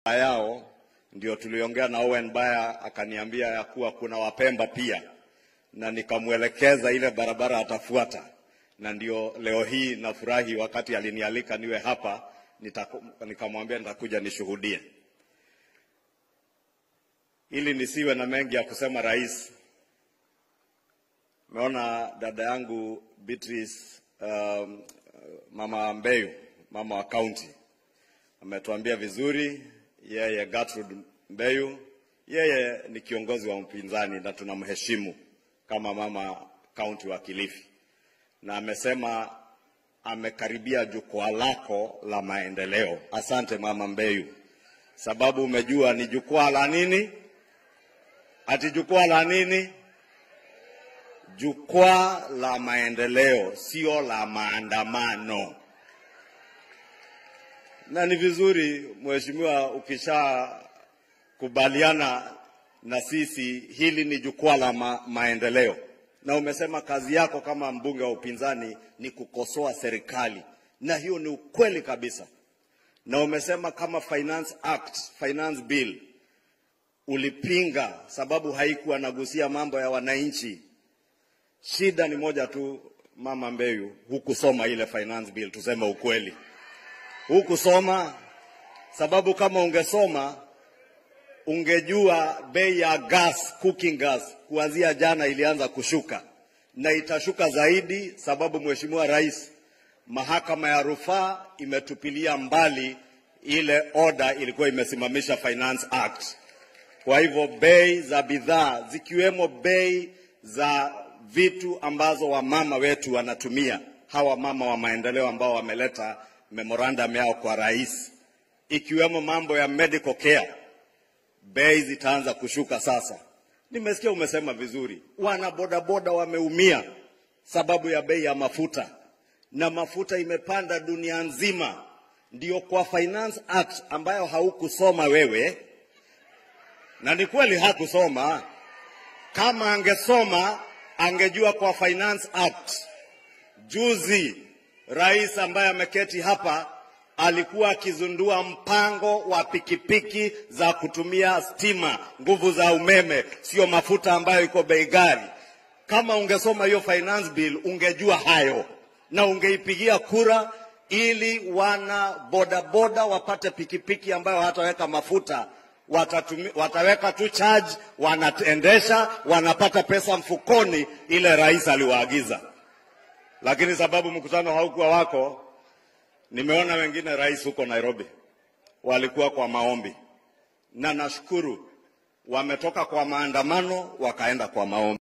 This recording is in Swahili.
yao ndio tuliongea na Owen Baya, akaniambia ya kuwa kuna Wapemba pia, na nikamwelekeza ile barabara atafuata, na ndio leo hii nafurahi, wakati alinialika niwe hapa, nitaku- nikamwambia nitakuja nishuhudie, ili nisiwe na mengi ya kusema. Rais, meona dada yangu Beatrice, um, mama Mbeyu, mama wa kaunti ametuambia vizuri. Yeye Gertrude Mbeyu, yeye ni kiongozi wa mpinzani na tunamheshimu kama mama kaunti wa Kilifi, na amesema amekaribia jukwaa lako la maendeleo. Asante mama Mbeyu, sababu umejua ni jukwaa la nini? Ati jukwaa la nini? Jukwaa la maendeleo, sio la maandamano na ni vizuri mheshimiwa, ukishakubaliana na sisi, hili ni jukwaa la ma maendeleo, na umesema kazi yako kama mbunge wa upinzani ni kukosoa serikali, na hiyo ni ukweli kabisa. Na umesema kama Finance Act, Finance Bill ulipinga sababu haikuwa nagusia mambo ya wananchi. Shida ni moja tu, mama Mbeyu, hukusoma ile Finance Bill, tuseme ukweli hukusoma sababu kama ungesoma ungejua bei ya gas, cooking gas kuanzia jana ilianza kushuka na itashuka zaidi, sababu Mheshimiwa Rais, mahakama ya rufaa imetupilia mbali ile oda ilikuwa imesimamisha Finance Act. Kwa hivyo bei za bidhaa zikiwemo bei za vitu ambazo wamama wetu wanatumia, hawa mama wa maendeleo ambao wameleta memorandum yao kwa rais, ikiwemo mambo ya medical care, bei zitaanza kushuka sasa. Nimesikia umesema vizuri, wana bodaboda wameumia sababu ya bei ya mafuta, na mafuta imepanda dunia nzima. Ndio kwa Finance Act ambayo haukusoma wewe, na ni kweli hakusoma. Kama angesoma angejua kwa Finance Act juzi Rais ambaye ameketi hapa alikuwa akizundua mpango wa pikipiki za kutumia stima, nguvu za umeme, sio mafuta ambayo iko bei ghali. Kama ungesoma hiyo finance bill ungejua hayo na ungeipigia kura ili wana bodaboda wapate pikipiki ambayo hataweka mafuta watatumi, wataweka tu charge, wanaendesha, wanapata pesa mfukoni, ile rais aliwaagiza lakini sababu mkutano haukuwa wako, nimeona wengine rais huko Nairobi walikuwa kwa maombi, na nashukuru wametoka kwa maandamano wakaenda kwa maombi.